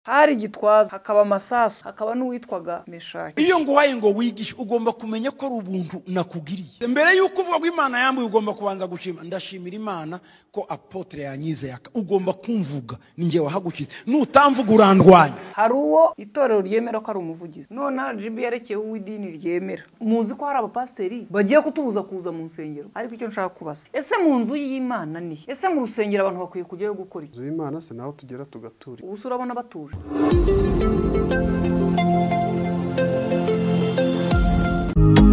hari gitwaza hakaba amasasu hakaba n'uwitwaga meshaki iyo nguhaye ngo wigishe ugomba kumenya ko ari ubuntu nakugiriye mbere y'uko uvuga ko imana yambuye ugomba kubanza gushima ndashimira imana ko apotere yanyizeye aka ugomba kumvuga ninjye wahagukiza nutamvuga urandwanya hari uwo itorero ryemera ko ari umuvugizi noneho jibi yerekeyeho uw'idini ryemera muzi ko hari abapasiteri bagiye kutubuza kuza mu nsengero ariko icyo nshaka kubasa ese mu nzu y'imana ni he? ese mu rusengero abantu bakwiye kujyayo gukora iki inzu y'imana se naho tugera tugatura ubu se urabona batuje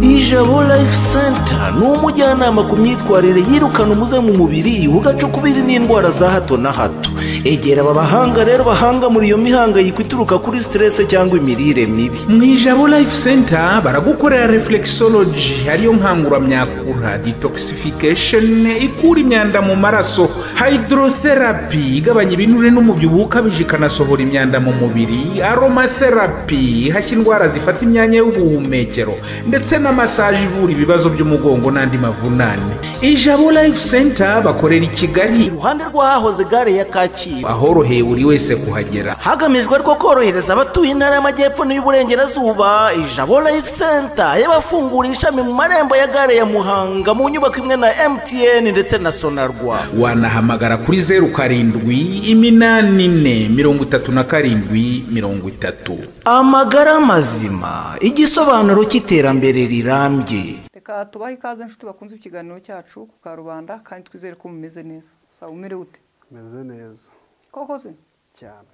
ijabo life center ni umujyanama ku myitwarire yirukana umuze mu mubiri ugacukubiri n'indwara za hato na hato egera aba bahanga rero bahanga muri iyo mihangayiko ituruka kuri siterese cyangwa imirire mibi mu ijabo life center baragukorera reflexology ariyo nkanguramyakura detoxification ikura imyanda mu maraso hydrotherapy igabanya ibinure n'umubyibuho ukabije ikanasohora imyanda mu mubiri aromatherapy ihashya indwara zifata imyanya y'ubuhumekero ndetse na massage ivura ibibazo by'umugongo n'andi mavunane ijabo life center bakorera i kigali iruhande rw'ahahoze gare ya kacyiru ahoroheye buri wese kuhagera hagamijwe ariko korohereza abatuye intara y'amajyepfo n'iy'uburengerazuba ijabo life center y'abafungura ishami mu marembo ya gare ya muhanga mu nyubako imwe na mtn ndetse na sonarwa wanahamagara kuri zeru karindwi iminani ine mirongo itatu na karindwi mirongo itatu amagara mazima igisobanuro cy'iterambere rirambye reka tubahe ikaze inshuti bakunze ikiganiro cyacu ku karubanda kandi twizere ko mumeze neza saa umerewe ute meze neza koko se cyane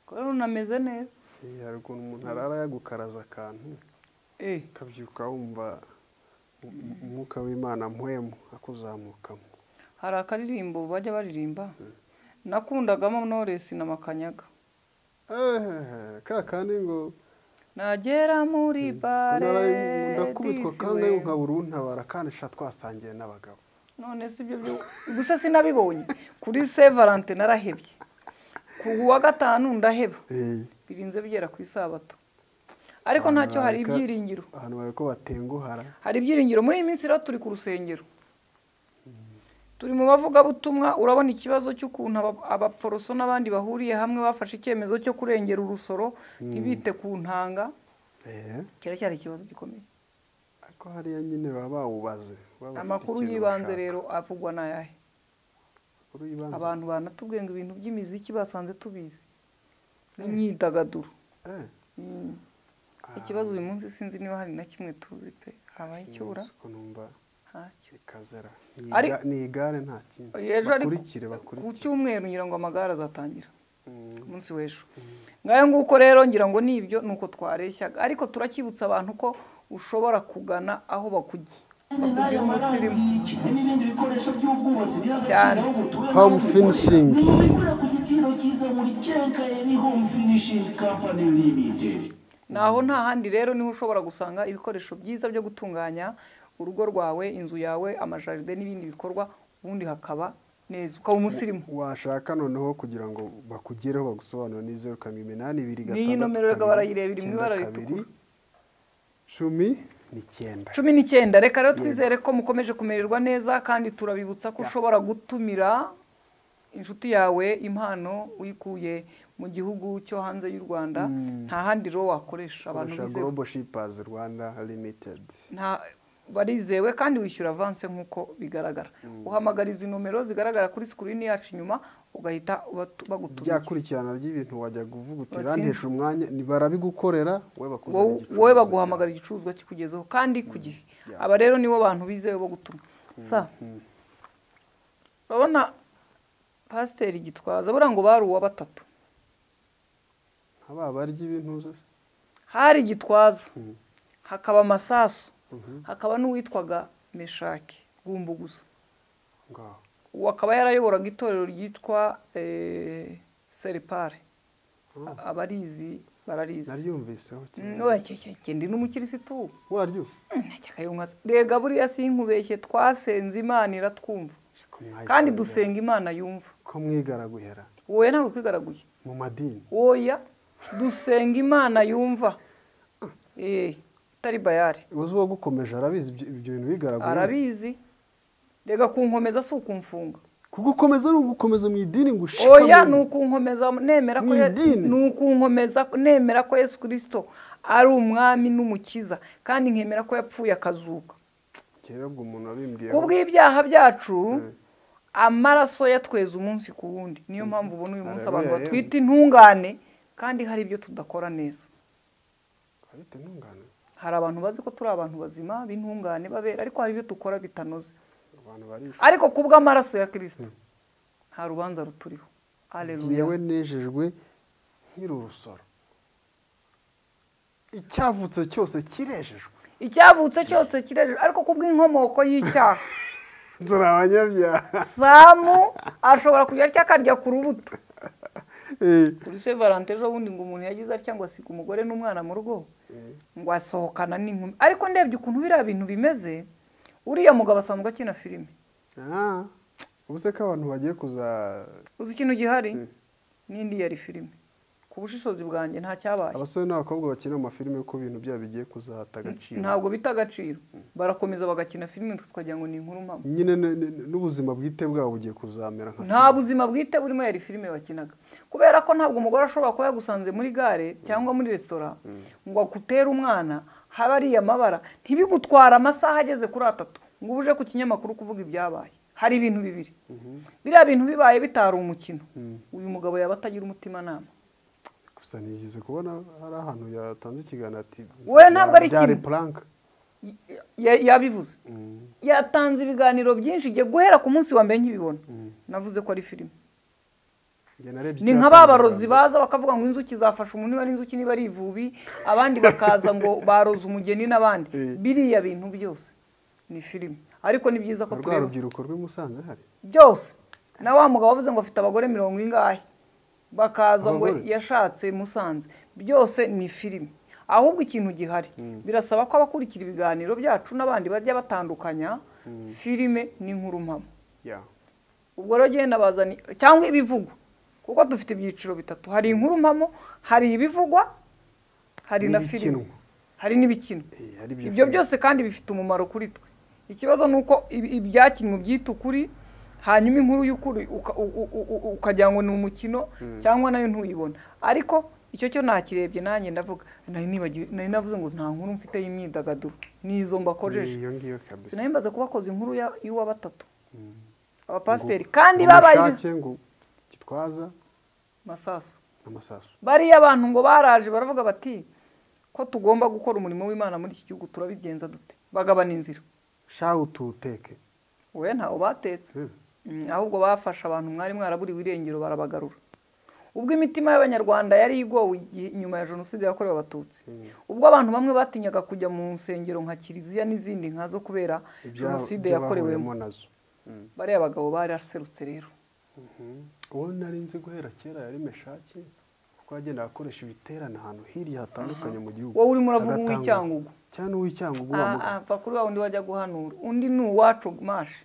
ko rero unameze neza Iyi hari ukuntu umuntu arara yagukaraza akantu eh ukabyuka wumva um- umwuka w'imana mpwemu akuzamukamo hari akaririmbo bajya baririmba nakundagamo noresi na makanyaga Ehehe, ka kandi ngo nagera muri bare naraye ndakubitwa kandi disiwe. nkabura untabara kandi sha twasangiye n'abagabo none si ibyo byo gusa sinabibonye kuri se valante narahebye ku wa gatanu ndaheba Eh, birinze bigera ku isabato ariko ntacyo hari bareka- ibyiringiro ahantu bari ko batenguhara hari ibyiringiro muri iyi minsi rero turi ku rusengero turi mu bavugabutumwa urabona ikibazo cy'ukuntu aba- abaporoso n'abandi bahuriye hamwe bafashe icyemezo cyo kurengera urusoro ntibite ku ntanga Eh, kiracyari ikibazo gikomeye ariko hariya nyine baba bawubaze baba bafite amakuru ikintu y'ibanze bashaka. rero avugwa n'ayahe Amakuru y'ibanze? abantu banatubwiye ngo ibintu by'imiziki basanze tubizi n'imyidagaduro Eh, Mm. ikibazo uyu munsi sinzi niba hari na kimwe tuzi pe habaye icyura nzi ko numva ntacyo ikazera Ari- ni igare nta kindi ejo ariko bakurikire ku bakurikire cyumweru ngira ngo amagare azatangira Mm. ku munsi w'ejo ngayo nguko rero ngira ngo nibyo ni uko twareshyaga ariko turakibutsa abantu ko ushobora kugana aho bakujya bakujya umunsi urimo cyane home finishing naho nta handi rero niho ushobora gusanga ibikoresho byiza byo gutunganya urugo rwawe inzu yawe amajaride n'ibindi bikorwa ubundi hakaba neza ukaba umusirimu washaka noneho kugira ngo bakugereho bagusobanure ni zeru karindwi iminani ibiri Ni iyi gatandatu nomero reka kabiri, barayireba, iri mu icyenda ibara kabiri, ritukura. cumi n'icyenda cumi n'icyenda reka rero twizere ko mukomeje kumererwa neza kandi turabibutsa ko ushobora gutumira inshuti yawe impano uyikuye mu gihugu cyo hanze y'u rwanda nta handi rero wakoresha abantu koresha bizewe global shippers rwanda limited nta barizewe kandi wishyura avanse nk'uko bigaragara uhamagara izi nomero zigaragara kuri sikirini yacu inyuma ugahita ubatu- rya bagutumira kurikirana ry'ibintu wajya kuvuga uti Watsinze. rantesha umwanya ni- barabigukorera wowe Wowe- bakuzanira igicuruzwa wowe cyawe." baguhamagara igicuruzwa kikugezeho kandi ku gihe aba rero nibo bantu bizewe bo gutuma sa urabona pasiteri gitwaza buriya ngo bari uwa batatu aba barya ibintu zose hari gitwaza hakaba amasasu hakaba n'uwitwaga meshaki gusa ngaho ubu akaba yarayoboraga itorero ryitwa eh, seripare A- abarizi bararizi naryumviseho cyane ndi n'umukirisitu waryo ntakakayumwaza rega buriya sinkubeshye twasenze imana iratwumva ko mwayisengera, kandi dusenga imana yumva ko mwigaraguhera wowe ntabwo twigaraguye mu madini oya dusenga imana yumva Eh, itari bayari uzi uwo gukomeje arabizi ibyo ibyo bintu bigaraguye arabizi rega kunkomeza si ukumfunga kugukomeza ni ugukomeza mu idini ngo oya ushikame ni ukunkomeza nemera ko Mu Ye- idini. ni ukunkomeza nemera ko yesu kirisito ari umwami n'umukiza kandi nkemera ko yapfuye akazuka kera ubwo umuntu wabimbwiye ku bw'ibyaha byacu amaraso yatweza umunsi ku wundi niyo mpamvu ubona uyu munsi abantu Haleluya, batwita intungane kandi hari ibyo tudakora neza afite intungane hari abantu bazi ko turi abantu bazima b'intungane babera ariko hari ibyo dukora bitanoze abantu barishwe ariko ku bw'amaraso ya kirisito nta rubanza ruturiho Haleluya. yewe nejejwe nkiri urusoro icyavutse cyose kirejejwe icyavutse cyose kirejejwe ariko ku bw'inkomoko y'icyaha dore abanyabyaha samu ashobora kujya atya akarya ku rubuto Eh, kuri se valante ejo bundi ngo umuntu yagize atya ngo asiga umugore n'umwana mu rugo ngo asohokana n'inkumi ariko ndebye ukuntu biriya bintu bimeze uriya mugabo asanzwe akina filime ah, ubu se ko abantu bagiye kuza uzi ikintu gihari n'indi yari filime ku bushishozi bwanjye nta cyabaye abasore n'abakobwa bakina amafilime ko ibintu byabo bigiye kuzahata agaciro ntabwo bita agaciro barakomeza bagakina filime twe twagira ngo ni inkuru mpamo nyine n- n- n'ubuzima bwite bwabo bugiye kuzamera nka nta buzima bwite burimo yari filime bakinaga kubera ko ntabwo umugore ashobora kuba yagusanze muri gare cyangwa muri resitora ngo agutere umwana haba ariya mabara ntibigutwara amasaha ageze kuri atatu ngo ube uje ku kinyamakuru kuvuga ibyabaye hari ibintu bibiri biriya bintu bibaye bitari umukino uyu mugabo yaba atagira umutimanama gusa nigeze kubona hari ahantu yatanze ikiganiro ati Wowe ntabwo ari byari kimwe." prank Ya- yabivuze yatanze ibiganiro byinshi igiye guhera ku munsi wa mbere nkibibona navuze ko ari filime Njye narebye ni icyo nka yatanze ba barozi bwa mbere. baza bakavuga ngo inzuki zafashe umuntu niba ari inzuki niba ari ivubi abandi bakaza ngo baroze umugeni n'abandi Eh. biriya bintu byose ni filime ariko ni byiza ko Hari rwa tureba rubyiruko rw'i Musanze hari byose na wa mugabo wavuze ngo afite abagore mirongo ingahe bakaza ngo Abagore? yashatse musanze byose ni filime ahubwo ikintu gihari birasaba ko abakurikira ibiganiro byacu n'abandi bajya batandukanya filime n'inkuru mpamo ya ubwo rero genda bazani cyangwa ibivugwa kuko dufite ibyiciro bitatu hari inkuru mpamo hari ibivugwa hari na filime N'ibikinwa. hari n'ibikinwa Eh, hari ibyo ibyo filime. byose kandi bifite umumaro kuri twe ikibazo ni uko ibi- ibyakinwe ubyita ukuri hanyuma inkuru y'ukuri uka- u- u- u- u- ukagira ngo ni umukino cyangwa nayo ntuyibona ariko icyo cyo nakirebye nanjye ndavuga nari nibagiwe- nari navuze ngo nta nkuru mfite y'imyidagaduro n'izo mbakojeje Ni iyo ngiyo kabisa sinari mbaze kubakoza inkuru ya- y'uwa batatu abapasiteri Ngo kandi babaye mushake ngo gitwaza masasu n'amasasu bariya abantu ngo baraje baravuga bati ko tugomba gukora umurimo w'imana muri iki gihugu turabigenza dute bagabana inzira shawu tuwuteke wowe ntawo batetse Hmm. Mm, ahubwo bafashe abantu mwari mwaraburiwe irengero barabagarura ubwo imitima y'abanyarwanda yari igowe igihe- nyuma ya jenoside yakorewe abatutsi ubwo abantu bamwe batinyaga kujya mu nsengero nka kiliziya n'izindi nkazo kubera Ibya- jenoside ibyo yakorewemo bahuriyemo nazo bariya bagabo baraserutse rero uwo nari nzi guhera kera yari meshaki kuko yagendaga akoresha ibiterane ahantu hirya hatandukanye mu gihugu Wowe urimo uravuga Agatanga- uw'icyangugu. cyane uw'icyangugu wa Ah, ah, mugabo pfa kuri wa wundi wajya guhanura undi ni uwacu mashe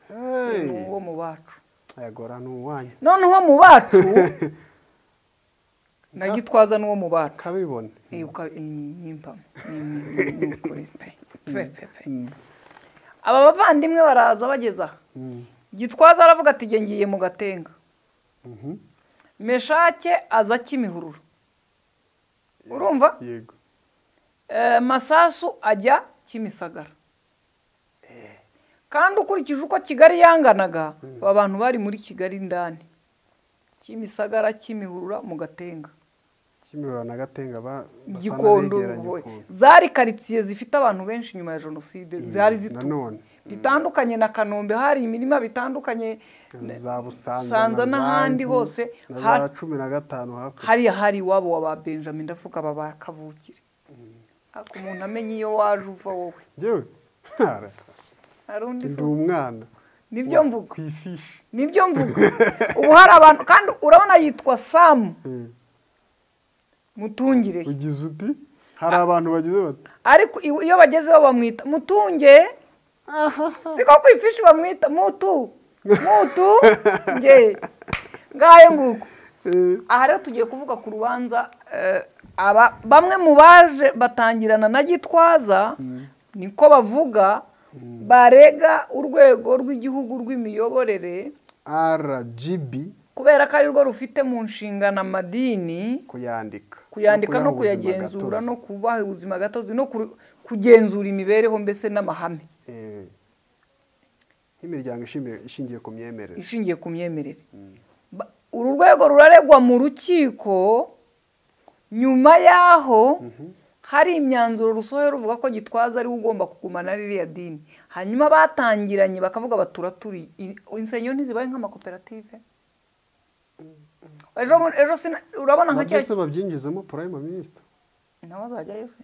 Hey! ni uwo mu bacu ayagora ni uwanyu noneho mu bacu na gitwaza n'uwo mu bacu kabibone Eh, uka- eh, ni impamo. Ni- ni- ni ukuri pe. Pe, pe, pe. aba bavandimwe baraza bageza aha gitwaza aravuga ati "Jye ngiye mu gatenga Mhm. meshake aza kimihururu urumva yego Eh, masasu ajya kimisagara kandi ukurikije uko kigali yanganaga aba bantu bari muri kigali indani kimisagara kimihurura mu gatenga kimihura na gatenga ba- basa gikondo n'abegera Ruhohe. Gikondo. zari karitsiye zifite abantu benshi nyuma ya jenoside zari zituwe nanone bitandukanye na kanombe hari imirima bitandukanye za busanza Busanza n'ahandi hose, na ha- za cumi na gatanu hakurya hariya hari iwabo wa ba benjamin ndavuga aba ba kavukire ariko umuntu amenye iyo waje uva wowe njyewe hari undi ndi se? umwana nibyo wa- mvuga ku ifishi nibyo mvuga ubu hari abantu kandi urabona yitwa samu Eh, mutungire ugize uti hari abantu bagize bati ariko iwe- iyo bagezeho bamwita mutunge siko ku ifishi bamwita mutu mutu nge ngahe nguko "Eh, aha rero tugiye kuvuga ku rubanza eh, aba bamwe mu baje batangirana na gitwaza niko bavuga barega urwego rw'igihugu rw'imiyoborere rgb kubera ko ari rwo rufite mu nshingano amadini kuyandika kuyandika no kuyaha ubuzima kuyagenzura gatozi. no kubaha ubuzima gatozi no kuru- kugenzura imibereho mbese n'amahame Eh, nk'imiryango ishimi- ishingiye ku myemerere ishingiye ku myemerere Ba- uru rwego ruraregwa mu rukiko nyuma y'aho hari imyanzuro rusohoye ruvuga ko gitwaza ariwe ugomba kugumana ririya dini hanyuma batangiranye bakavuga baturaturiye I- insengero ntizibaye nk'amakoperative ejo bundi- ejo sina- urabona na nka cya byose babyinjizemo prime minister nawe azajyayo se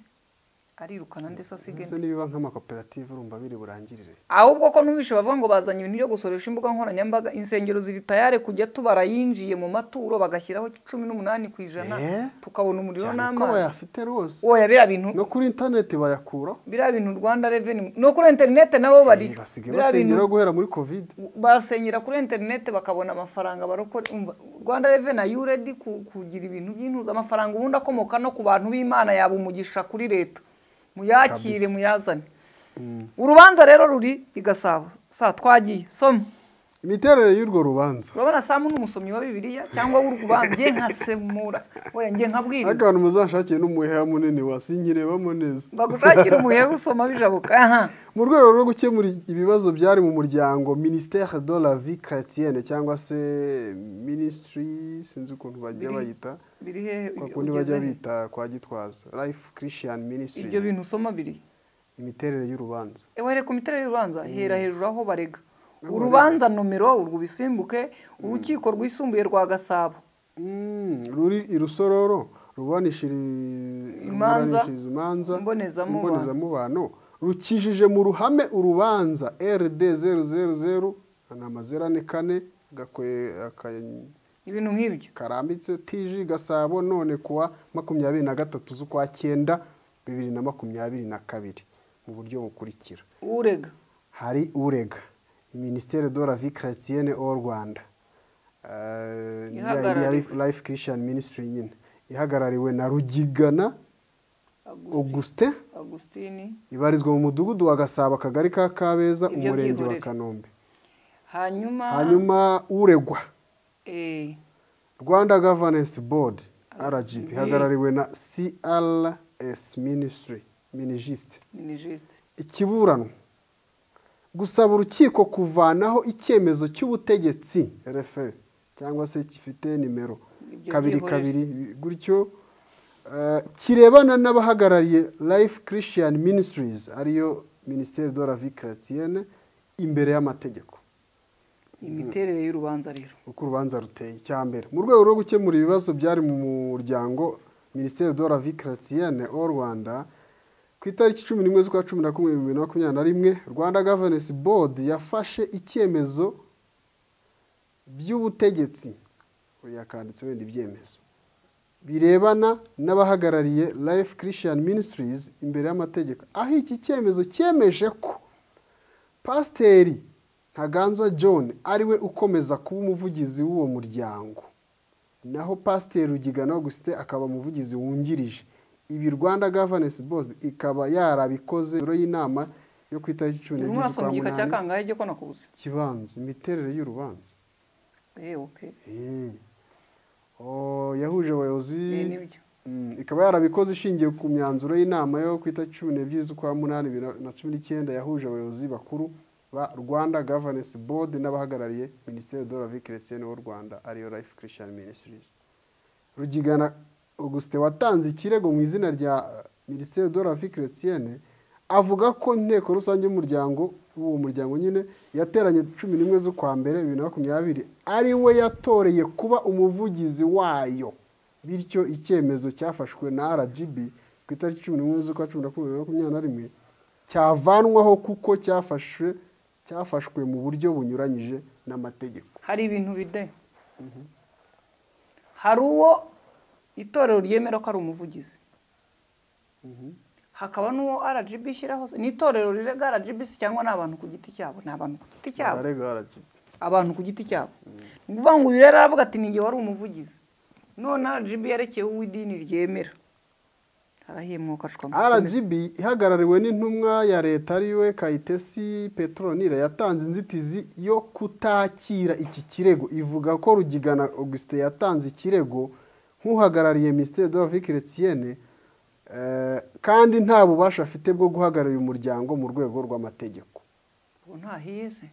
arirukana ndetse asigaye ese nibiba nk'amakoperative urumva biri burangirire ahubwo ko numvishe bavuga ngo bazanye ibintu byo gusoresha imbuga nkoranyambaga insengero ziri tayare kujya tubara yinjiye mu maturo bagashyiraho cumi n'umunani ku ijana Eh? tukabona umuriro cyane ko n'amazi bayafite rwose oya biriya bintu no kuri interineti bayakuraho biriya bintu rwanda reveni no kuri interinete nabo bari Eh, basigaye basengera guhera muri covid basengera kuri interinete bakabona amafaranga barokora umva, rwanda reveni ayuredi kugira ibintu by'intuza amafaranga ubundi akomoka no ku bantu b'imana yaba umugisha kuri leta muyakire Kabisa. muyazane urubanza rero ruri i gasabo sa twagiye soma imiterere y'urwo rubanza urabona samu ni umusomyi wa bibiliya cyangwa w'urwubambye nkasemura oya njye ariko nkabwiriza abantu muzashakire n'umuheha munini wasinyiremo neza bagushakira umuhe usoma bijabuka aha mu rwego rwo gukemura ibibazo byari mu muryango ministère de la vie chrétienne cyangwa se ministry sinzi ukuntu bajya Biri- bayita biri hehe kwa uge- kundi ugeze bajya he? bita kwa gitwaza life christian ibyo ministry bintu usoma biri imiterere y'urubanza ewe ku miterere y'urubanza hera hejuru aho barega Aho urubanza nomero urwo bisimbuke urukiko rwisumbuye rwa gasabo Mm, ruri irusororo ruburanishiriza Imanza, imanza imbonezamubano. imbonezamubano rukijije mu ruhame urubanza rd 000 ni amazerane kane gakwe aka- ibintu nk'ibyo karambitse tiji gasabo none kuwa makumyabiri na gatatu z'ukwa cyenda bibiri na makumyabiri na kabiri mu buryo bukurikira urega hari urega ministere de la vie chrétienne au rwanda Eh, ni ya- ni ya Ihagarariwe. Life- life christian ministry nyine ihagarariwe na rugigana augustin agusitini ibarizwa mu mudugudu wa gasabo akagari ka kabeza Ibyo umurenge wa byihorere. kanombe hanyuma hanyuma uregwa eh, rwanda governance board rgb RGB. ihagarariwe na crs ministry minijiste minijisite ikiburanwa gusaba urukiko kuvanaho icyemezo cy'ubutegetsi refe cyangwa se gifite nimero Ibyo kabiri byihorere. kabiri gutyo eh, kirebana n'abahagarariye life christian ministries ariyo ministere de la vie chrétienne imbere y'amategeko imiterere y'urubanza rero uko urubanza ruteye icya mbere mu rwego rwo gukemura ibibazo byari mu muryango minisiteri de la vie chrétienne au rwanda ku itariki cumi n'imwe z'ukwa cumi na kumwe bibiri na makumyabiri na rimwe rwanda governance board yafashe icyemezo by'ubutegetsi Oya, yakanditse wenda ibyemezo birebana n'abahagarariye life christian ministries imbere y'amategeko aho iki cyemezo cyemeje ko pasiteri ntaganzwa john ariwe ukomeza kuba umuvugizi w'uwo muryango naho pasiteri rugigana augusite akaba umuvugizi wungirije ibi rwanda governance board ikaba yarabikoze rero y'inama yo ku itariki cumi buri umwe n'ebyiri z'ukwa wasomye igika cya munani kangahe ko nakubuze kibanza imiterere y'urubanza eh okay Eh. Oh, yahuje abayobozi Eh, nibyo Mm, ikaba yarabikoze ishingiye ku myanzuro y'inama yo ku itariki cumi n'ebyiri z'ukwa munani bibiri na- na cumi n'icyenda yahuje abayobozi bakuru ba rwanda governance board n'abahagarariye minisiteri de la vie chrétienne w'u rwanda ariyo life christian ministries rugigana augustin watanze ikirego mu izina rya minisiteri de la vie chrétienne avuga ko inteko rusange y'umuryango w'uwo muryango nyine yateranye cumi n'imwe z'ukwa mbere bibiri na makumyabiri ari we yatoreye kuba umuvugizi wayo bityo icyemezo cyafashwe na rgb ku itariki cumi n'imwe z'ukwa cumi na kumwe bibiri na makumyabiri na rimwe cyavanwaho kuko cyafashwe cyafashwe mu buryo bunyuranyije n'amategeko hari ibintu bide hari uwo itorero ryemera ko ari umuvugizi hakaba n'uwo rgb ishyiraho ni itorero rirega rgb se cyangwa ni abantu ku giti cyabo ni abantu ku giti cyabo ararega rgb abantu ku giti cyabo ni ukuvuga ngo uyu rero aravuga ati ni njye wari umuvugizi none rgb yarekeyeho uw'idini ryemera arahemwoka ashwa rgb ihagarariwe n'intumwa ya leta ariwe kayitesi petronile yatanze inzitizi yo kutakira iki kirego ivuga ko rugigana augustin yatanze ikirego nk'uhagarariye minisiteri de la vie chrétienne eh, kandi nta bubasha afite bwo guhagararira umuryango mu rwego rw'amategeko ubu ntaheze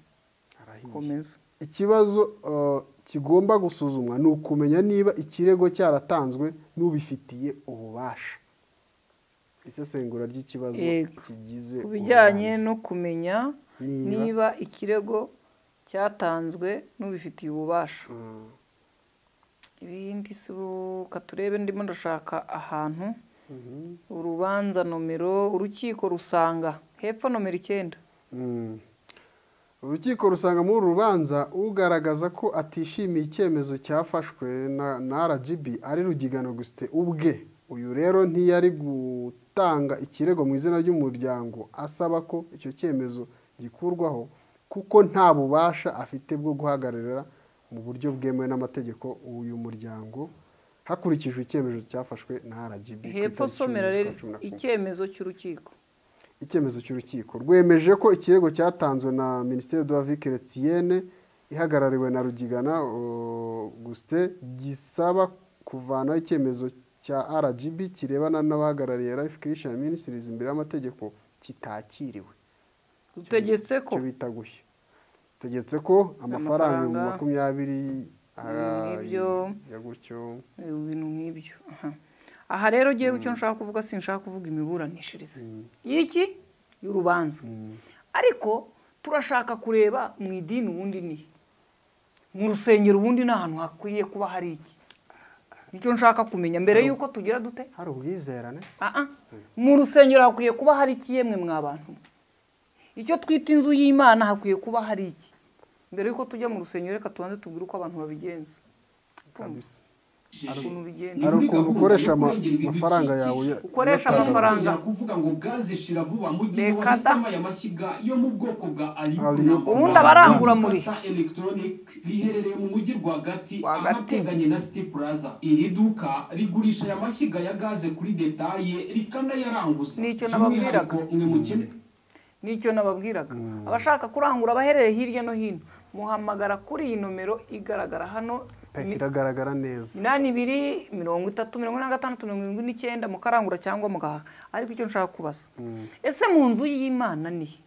komeza ikibazo eh, kigomba gusuzumwa ni ukumenya niba ikirego cyaratanzwe n'ubifitiye ububasha isesengura ry'ikibazo Yego. kigize ku bijyanye urubanza. no kumenya Niba- niba ikirego cyatanzwe n'ubifitiye ububasha Mm. ibindi si reka turebe ndimo ndashaka ahantu urubanza nomero urukiko rusanga hepfo nomero icyenda Mm. urukiko rusanga muri uru rubanza ugaragaza ko atishimiye icyemezo cyafashwe na, na rgb ari rugigana gusite ubwe uyu rero ntiyari gutanga ikirego mu izina ry'umuryango asaba ko icyo cyemezo gikurwaho kuko nta bubasha afite bwo guhagararira mu buryo bwemewe n'amategeko uyu muryango hakurikijwe icyemezo cyafashwe na rgb ku hepfo itariki cumi somera rero z'ukwa cumi na kumwe icyemezo cy'urukiko icyemezo cy'urukiko rwemeje ko ikirego cyatanzwe na minisiteri de la vie chrétienne ihagarariwe na rugigana auguste gisaba kuvanaho icyemezo cya rgb kirebana n'abahagarariye life christian ministries imbere y'amategeko kitakiriwe rutegetse ko cyo bita gushya tegetse ko amafaranga ibihumbi Amafaranga. makumyabiri Ibintu nk'ibyo. ya gutyo Eh, ibintu nk'ibyo aha. aha rero ngewe icyo nshaka kuvuga sinshaka kuvuga imiburanishirize y'iki y'urubanza ariko turashaka kureba mu idini ubundi ni he? mu rusengero ubundi ni ahantu hakwiye kuba hari iki nicyo nshaka kumenya mbere y'uko tugira dute hari ubwizerane se? Ah, ah. mu rusengero hakwiye kuba hari iki yemwe mwa bantu mwe? icyo twita inzu y'imana hakwiye kuba hari iki mbere y'uko tujya mu rusengero reka tubanze tubwire uko abantu babigenza Kabisa. ukuntu bigenda hari ukuntu ukoresha ama- Kurengera amafaranga yawe ibidukikije. ya- Ukoresha uyatanga. amafaranga. Ntibazira kuvuga ngo bwazishira vuba mu gihe Reka da. wahisemo aya mashyiga yo mu bwoko bwa Ariyo. Alibuna Ubundi abarangura muri. electronic riherereye mu mujyi rwagati Rwagati. ahateganye na City Plaza iri duka rigurisha aya mashyiga ya gaze kuri detaye rikanayaranguza Nicyo nababwiraga. By'umwihariko mwe mukene n'icyo nababwiraga abashaka kurangura abaherereye hirya no hino muhamagara kuri iyi nomero igaragara hano Pe, iragaragara neza minani ibiri mirongo itatu mirongo ine na gatandatu mirongo irindwi n'icyenda mukarangura cyangwa mugahaha ariko icyo nshaka kubaza ese mu nzu y'imana ni he?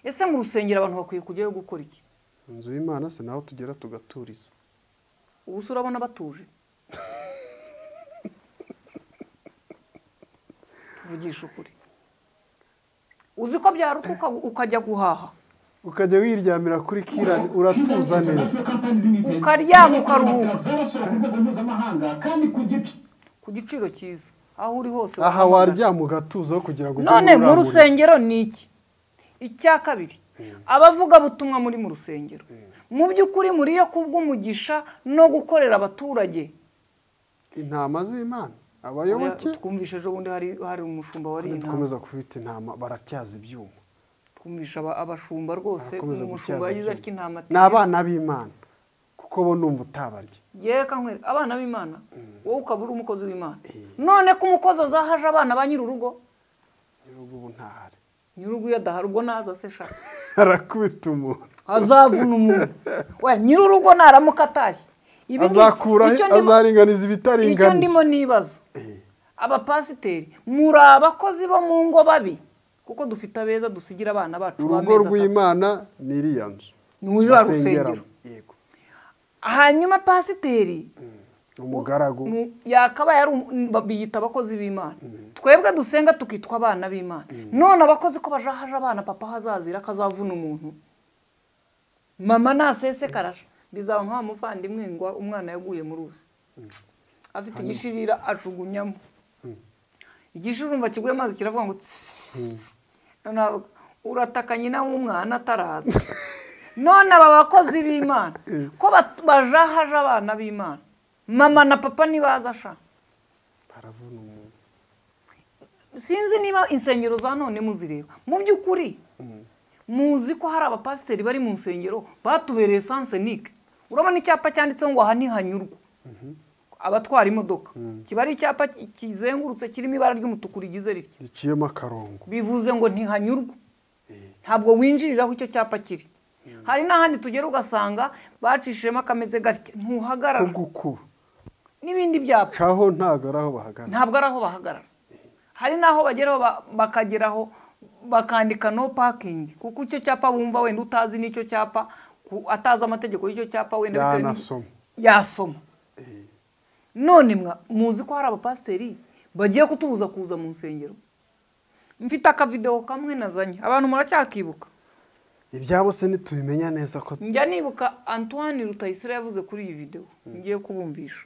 ese mu rusengero abantu bakwiye kujyayo gukora iki inzu y'imana se naho tugera tugaturiza ubu se urabona batuje tuvugisha ukuri uzi ko byaruta uka- ukajya guhaha ukajya wiryamira kuri kirani uratuza neza Ukaryama, ukaruhuka. zarasura ku rwego mpuzamahanga kandi ku giciro ku giciro cyiza aho uri hose aha wahamagara. waryama ugatuza aho kugira ngo ujye none mu urambura. rusengero ni iki icya kabiri abavugabutumwa muri mu rusengero mu by'ukuri muriyo kubw'umugisha no gukorera abaturage intama z'imana abayoboke twumvishe ejo bundi hari hari umushumba wari intama dukomeza kubita intama baratyaza ibyuma twumvisha aba- abashumba rwose barakomeza umushumba gutyaza yagize ibyuma. atya intama ati ni abana b'imana kuko bo numva utabarya yeka nkwere abana b'imana wowe ukaba uri umukozi w'imana none ko umukozi azahaje abana ba nyir'urugo n'ibihugu ubu ntahari nyir'urugo iyo adahari ubwo naza se shaka arakubita umuntu azavuna umuntu we nyir'urugo naramuka atashye Ibi ni- azakura icyo ndimo- azaringaniza icyo ndimo ibitaringaniye nibaza Eh. abapasiteri muri abakozi bo mu ngo babi kuko dufite abeza dusigira abana bacu urugo b'amezi atatu. rw'imana ni iriya nzu Ni uriya basengeramo. rusengero. yego hanyuma pasiteri umugaragu mu- yakabaye ari um- ba- biyita abakozi b'imana twebwe dusenga tukitwa abana b'imana none abakozi ko bajahaje abana papa hazazira akazavuna umuntu mama nasesekarasha bizaba nk'awa muvandimwe ngo umwana yaguye mu ruzi afite igishirira ajugunyamo igishirira urumva kiguye amazi kiravuga ngo tsss. Noneho urataka nyina w'umwana ataraza none aba bakozi b'imana ko bat- bajahaje abana b'imana mama na papa ntibaza sha baravuna umuntu sinzi niba insengero za none muzireba mu by'ukuri muzi ko hari abapasiteri bari mu nsengero batubereye sansenike urabona icyapa cyanditseho ngo aha ntihanyurwa abatwara imodoka kiba ari icyapa kizengurutse kirimo ibara ry'umutuku rigize ritya giciyemo akarongo bivuze ngo ntihanyurwa ntabwo winjirira aho icyo cyapa kiri hari n'ahandi tugera ugasanga bacishijemo akameze gatya ko ntuhagarara gukuba n'ibindi byapa caho ntago ari aho bahagarara ntabwo ari aho bahagarara hari n'aho bageraho ba- bakageraho bakandika no parking kuko icyo cyapa wumva wenda utazi n'icyo cyapa ku- atazi amategeko y'icyo cyapa wenda bitewe n'iki- yanasoma yasoma none mwa muzi ko hari abapasiteri bagiye kutubuza kuza mu nsengero mfite akavidewo kamwe nazanye abantu muracyakibuka ibyabo se ntitubimenya neza ko njya nibuka antoine rutayisire yavuze kuri iyi videwo ngiye kubumvisha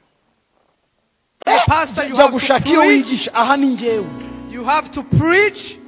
Pastor, you jya have to gushaka iyo preach. wigisha aha ni ngewe You have to preach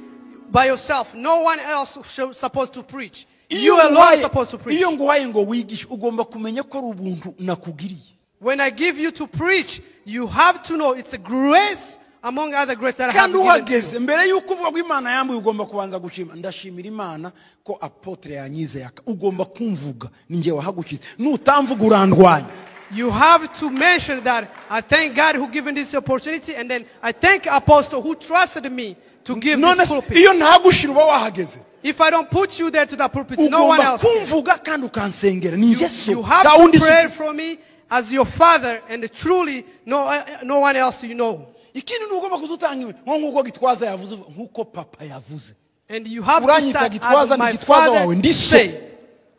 by yourself. No one else should, supposed to preach. You alone nguhaye- supposed to preach. iyo nguhaye ngo wigishe ugomba kumenya ko ari ubuntu nakugiriye When I give you to preach, you have to know it's a grace among other grace that I have kandi given to you. uhageze mbere y'uko uvuga ko imana yambuye ugomba kubanza gushima ndashimira imana ko apotre yanyizeye aka ugomba kumvuga ni ngewe wahagukiza nutamvuga urandwanya You have to mention that I thank God who given this opportunity, and then I thank Apostle who trusted me to give none this se pulpit. iyo ntagushira uba wahageze If I don't put you there to that pulpit, no one ugomba else. can. kumvuga kandi ukansengera ni You, ingeso you have nta to wundi pray isuku for me as your father, and truly, no, uh, no one else you know. ikindi ni ugomba kuzutanga iwe nko nk'uko gitwaza yavuze uvuga, nk'uko papa yavuze And you have to Uranyita start Gitwaza as ni my Gitwaza wawe, father ndi so. say,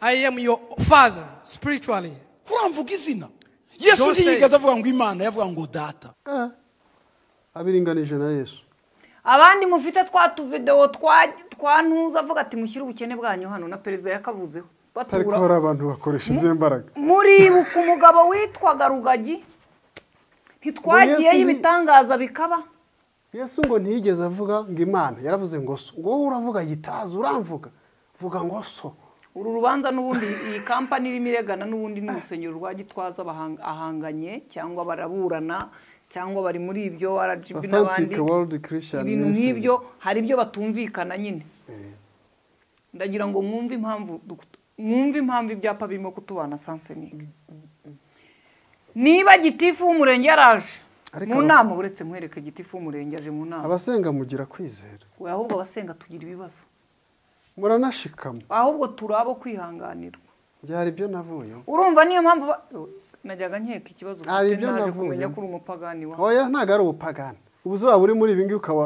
I am your father spiritually. uramvuga izina yesu Don't say- ntiyigeze avuga ngo imana yavuga ngo data Eh, abiringanije na yesu abandi mufite twa tuvidewo twa twa ntuza avuga ati mushyire ubukene bwanyu hano na perezida yakavuzeho ariko batura hari abantu bakoresha izo mbaraga muribuka umugabo witwaga rugagi ntitwagiyeyo ni- ibitangaza bikaba yesu ngo ntiyigeze avuga ngo imana yaravuze ngo so ngo wowe uravuga yitaza uramvuga vuga ngo so uru rubanza n'ubundi iyi kampani irimo iregana n'ubundi ni urusengero rwa gitwaza bahang- ahanganye cyangwa baraburana cyangwa bari muri ibyo rgb n'abandi Authentic World Christian ibintu Ministries. nk'ibyo hari ibyo batumvikana nyine ndagira ngo mwumve impamvu duk- mwumve impamvu ibyapa birimo kutubana sansenika niba gitifu w'umurenge yaraje Ariko mu abas- nama uretse mwereke gitifu w'umurenge aje mu nama abasenga mugira kwizera we ahubwo abasenga tugira ibibazo muranashikama ahubwo turi abo kwihanganirwa byari ibyo navuyeho urumva niyo mpamvu ba- Oh, najyaga nkeka ikibazo Ah, ufite, ibyo naje navuye. kumenya ko uri umupagani wa oya ntabwo ari ubupagani ubuzima buri muri ibi ngibi ukaba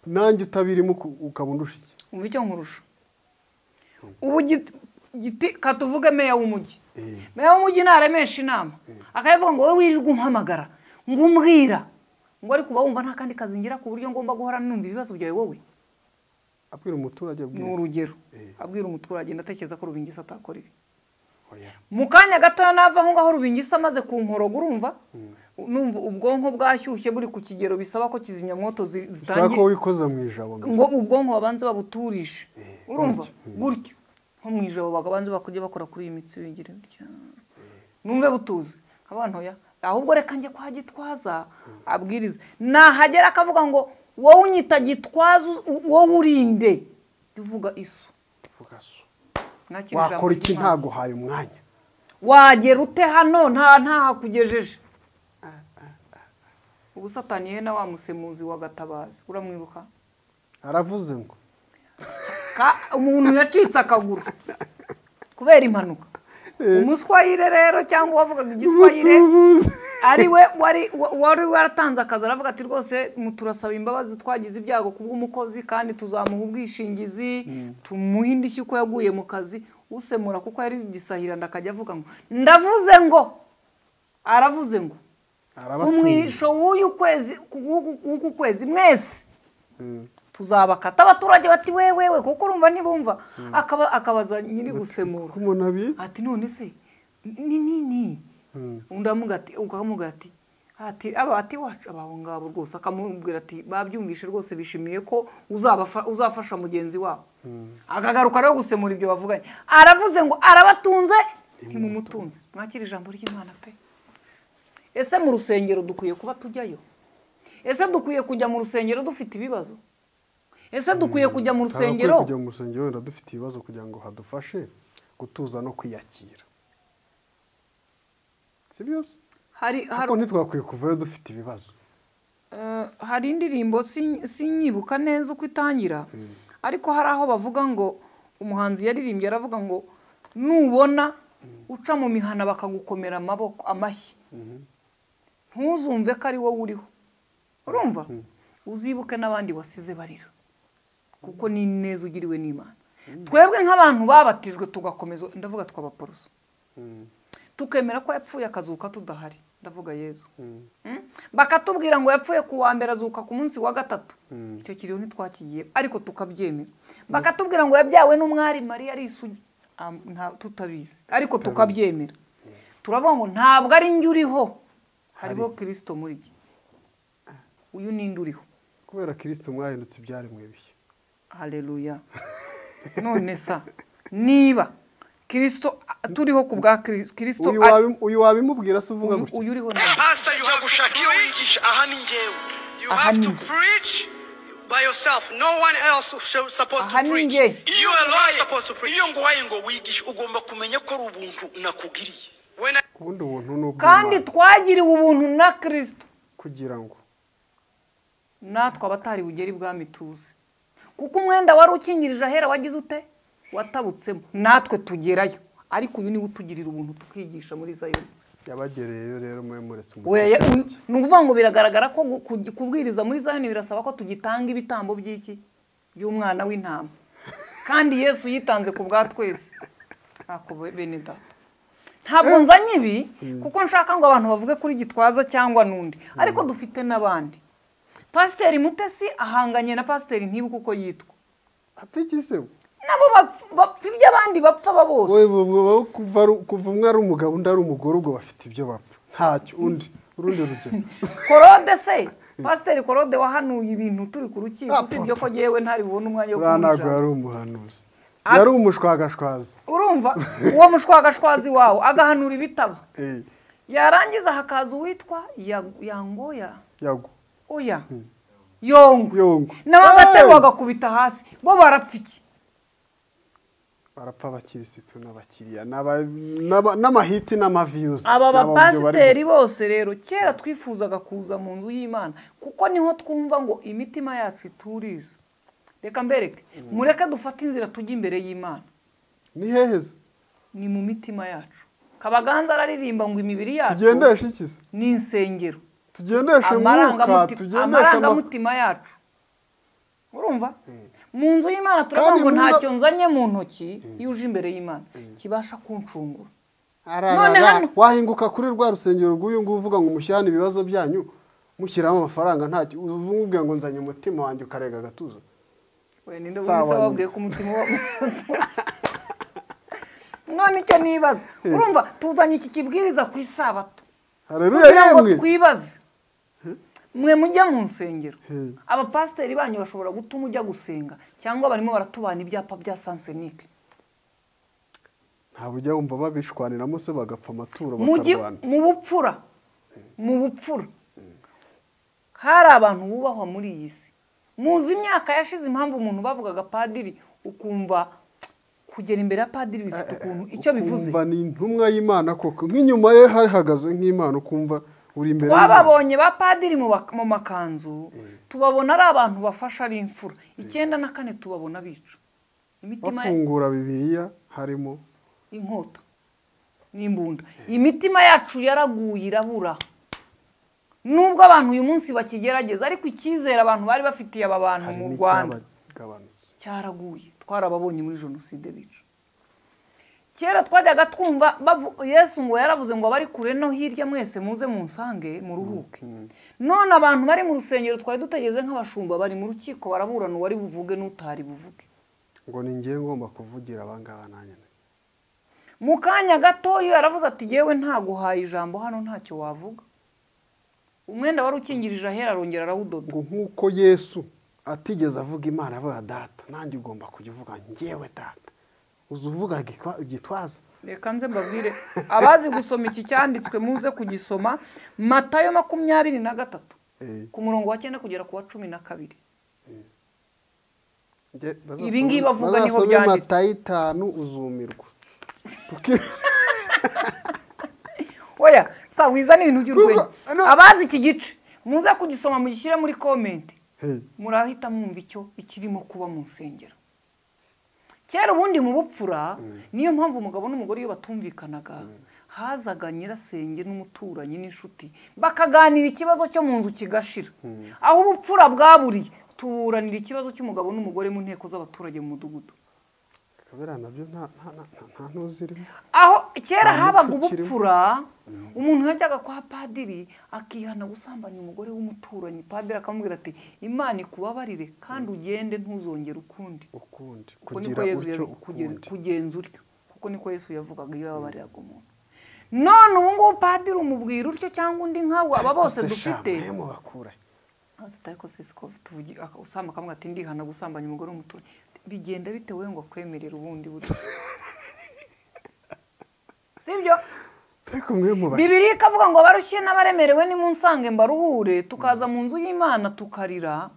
nanjye utabirimo uku- ukaba undusha iki umva icyo nkurusha ubu giti- giti katuvuge meya w'umujyi Eh. meya w'umujyi ntaremesha inama akayivuga ngo wowe wirirwa umpamagara ngo umbwira ngo ariko uba wumva nta kandi kazi ngira ku buryo ngomba guhora numva ibibazo byawe wowe abwira umuturage ni abwira urugero Eh. abwira umuturage ndatekereza ko rubingisa atakora ibi oya mu kanya gatoya nava aho ngaho rubingisa amaze ku nkoroga urumva numva ubwonko bwashyushye buri ku kigero bisaba ko kizimyamwoto zi- ushaka ko zitangira wikoza mu ijabo mbese. ngo ubwonko babanze babuturishe urumva gutyo, mm. gutyo nko mu ijabo bakabanze bakujya bakora kuri iyi mitsi bigira bitya. numve butuze abantu ya ahubwo reka njye kwa gitwaza abwiriza nahagera akavuga ngo wowe unyita gitwaza u- wowe urinde jya uvuga isu Vuga so. Mwakira ijambo wakora iki ry'Imana. ntaguhaye umwanya wagera ute hano nta ntahakugejeje ubu satani ihena wa musemuzi wa gatabazi uramwibuka aravuze ngo Ka- umuntu yacitse akaguru kubera impanuka umuswayire rero cyangwa uwavugaga igiswayire mutubuze ari we wari wa- wari waratanze akazi aravuga ati rwose mu- turasaba imbabazi twagize ibyago ku bw'umukozi kandi tuzamuha ubwishingizi tumuhe indishyi uko yaguye mu kazi usemura kuko yari igisahiranda akajya avuga ngo ndavuze ngo aravuze ngo arabatunze umwisho w'uyu kwezi w'uku- w'uku kwezi mwese tuzabakata abaturage bati we we we kuko urumva ntibumva akaba akabaza nyiri gusemura ko umuntu abiye ati none se ni ni ni undi aramuga ati- ukamubwira ati ati aba ati wacu abaho ngabo rwose akamubwira ati babyumvishe rwose bishimiye ko uzabafa- uzafasha mugenzi wabo akagaruka rero gusemura ibyo bavuganye aravuze ngo arabatunze ntimumutunze mwakire ijambo ry'imana pe ese mu rusengero dukwiye kuba tujyayo ese dukwiye kujya mu rusengero dufite ibibazo ese dukwiye kujya mu rusengero kujya mu rusengero wenda dufite ibibazo kugira ngo hadufashe gutuza no kwiyakira si byose hari hari ariko ntitwakwiye kuvayo dufite ibibazo Eh, hari indirimbo sin- sinyibuka neza uko itangira ariko hari aho bavuga ngo umuhanzi yaririmbye aravuga ngo nubona uca mu mihana bakagukomera amaboko amashyi ntuzumve ko ari wowe uriho urumva uzibuke n'abandi wasize barira kuko ni neza ugiriwe n'imana twebwe nk'abantu babatijwe tugakomeza ndavuga twabaporoso tukemera ko yapfuye akazuka tudahari ndavuga yezu Mm? bakatubwira ngo yapfuye ku wa mbere azuka ku munsi wa gatatu icyo kiriho ntitwakigiye ariko tukabyemera bakatubwira ngo yabyawe n'umwari mariya ari isugi Ah, nta- tutabizi ariko tukabyemera turavuga ngo ntabwo ari njye uriho hariho kirisito muri jye uyu ninde uriho kubera kirisito mwahindutse ibyaremwe bihe hareruya none sa niba kirisito ah, turiho ku bwa Kiri- kirisito uyu ari- wabi- uyu wabimubwira se uvuga uyu gutya uyu uriho ninde ujya gushaka iyo wigisha aha ni njyewe You have to Ahandi. preach by yourself. No one else should, supposed to Ahandi. preach. You alone nguhaye- supposed to preach. iyo nguhaye ngo wigishe ugomba kumenya ko ari ubuntu nakugiriye When I ubundi ubuntu ni kandi ubw'imana twagiriwe ubuntu na kirisito kugira ngo natwe abatari bugere ibwami tuzi kuko umwenda wari ukingirije ahera wagize ute watabutsemo natwe tugerayo ariko uyu niwe utugirira ubuntu tukigisha muri zayoni yabagereyeyo rero mube muretse Weya, umugisha uyu- ni ukuvuga ngo biragaragara ko gu- kugi- kubwiriza muri zayoni birasaba ko tugitanga ibitambo by'iki by'umwana w'intama kandi yesu yitanze ku bwa twese ako be- bene data ntabwo nzanye ibi kuko nshaka ngo abantu bavuge kuri gitwaza cyangwa n'undi ariko dufite n'abandi pasiteri mutesi ahanganye na pasiteri ntibuka uko yitwa atikise nabo bapf- bapfa iby'abandi bapfa aba bose wowe kuva ari- kuva umwe ari umugabo undi ari umugore ubwo bafite ibyo bapfa ntacyo undi urundi rugero korode se pasiteri korode wahanuye ibintu turi ku rukiko usibye ko ngewe ntari bubone umwanya wo buriya ntabwo kumujana. yari umuhanuzi yari umushwagashwaza urumva uwo mushwagashwazi wawe agahanura ibitabo Eh, yarangiza hakaza uwitwa Ya- yangoya yagwa oya yongo yongo nawe agatebo Eh! bagakubita hasi bo barapfa iki barapfa abakirisitu n'abakiriya n'aba- n'aba- n'amahiti n'amaviyuzi aba Ni ababyo bari- bapasiteri bose rero kera twifuzaga kuza mu nzu y'imana kuko niho twumva ngo imitima yacu ituriza reka mbereke mureke dufate inzira tujye imbere y'imana ni heheza ni mu mitima yacu kabaganza araririmba ngo imibiri yacu tugendeshe ikiza ni insengero tugendeshe mwuka Amarangamuti- tugendeshe ama- amarangamutima yacu urumva Mm. mu nzu y'imana turavuga Kandi ngo muna- ntacyo nzanye mu ntoki iyo uje imbere y'imana kibasha kuncungura None ararara hano- wahinguka kuri rwa rusengero rw'uyu nguyu uvuga ngo mushyirane ibibazo byanyu mushyiramo amafaranga ntacyo uvuga ngo nzanye umutima wanjye ukarega agatuza we ninde Sawa wese nyine. wabwiye ko umutima wa none icyo nibaza urumva tuzanye iki kibwiriza ku isabato hareruya kugira ngo yemwe twibaze mwe mujya mu nsengero Hmm. abapasiteri banyu bashobora gutuma ujya gusenga cyangwa barimo baratubana ibyapa bya sansenike ntabwo ujya wumva babishwaniramo se bagapfa amaturo Mugi- bakarwana mu bupfura mu bupfura hari abantu bubahwa muri iyi si muzi imyaka yashize impamvu umuntu bavugaga padiri ukumva kugera imbere ya padiri bifite ukuntu icyo bivuze ukumva ni intumwa y'imana koko nk'inyuma ye hahagaze nk'imana ukumva uri imbere y'Imana. twababonye ba padiri mu bak- mu makanzu tubabona ari abantu bafasha ari imfura icyenda na kane tubabona bica imitima ya- bafungura bibiliya harimo inkota n'imbunda imitima yacu yaraguye irabura nubwo abantu uyu munsi bakigerageza ariko icyizere abantu bari bafitiye aba bantu hari mu rwanda n'icyabagabanutse cyaraguye twarababonye muri jenoside bica kera twajyaga twumva bavu- yesu ngo yaravuze ngo abari kure no hirya mwese muze munsange muruhuke none abantu bari mu rusengero twari dutegeze nk'abashumba bari mu rukiko baraburana uwari buvuge n'utari buvuge ngo ni njye ngomba kuvugira abangaba nanjye mu kanya gatoya yaravuze ati yewe ntaguhaye ijambo hano ntacyo wavuga umwenda wari ukingirije ahera arongera arawudoda ngo nk'uko yesu atigeze avuga imana avuga data nanjye ugomba kujya uvuga ngewe data uza uvuga igitwa- igitwaza reka nze mbabwire abazi gusoma iki cyanditswe muze kugisoma matayo makumyabiri na gatatu Eh, ku murongo wa cyenda kugera ku wa cumi na kabiri nge- bazasome- Ibi ngibi bavuga niho bazasome byanditse. matayo itanu uzumirwa oya sa wizana ibintu by'urwenya Kuko- no. abazi iki gice muze kugisoma mugishyire muri komenti Hey. murahita mwumva icyo ikirimo kuba mu nsengero kera ubundi mu bupfura niyo mpamvu umugabo n'umugore iyo batumvikanaga hazaga nyirasenge n'umuturanyi n'inshuti bakaganira ikibazo cyo mu nzu kigashira aho ubupfura bwaburiye tuburanira ikibazo cy'umugabo n'umugore mu nteko z'abaturage mu mudugudu kabera nabyo nta nta nta nta- nta ntuzirimo aho kera Nta habaga muco kirimo. ubupfura umuntu yajyaga kwa padiri akihana gusambanya umugore w'umuturanyi padiri akamubwira ati imana ikubabarire kandi ugende ntuzongere ukundi ukundi kuko niko kugira yesu utyo yabi- kuge- ukundi kugenza utyo kuko niko yesu yavugaga iyo yababariraga umuntu none ubu ngubu padiri umubwira utyo cyangwa undi nkawe aba bose Ese dufite shama, he mubakura he? hose ariko sisiko tuvugi aka- usamba akamubwira ati ndihana gusambanya umugore w'umuturanyi bigenda bitewe ngo akwemerere ubundi buryo sibyo ariko mwe mubakura bibiri ikavuga ngo abarushye n'abaremerewe nimunsange mbaruhure tukaza mu nzu y'imana tukarira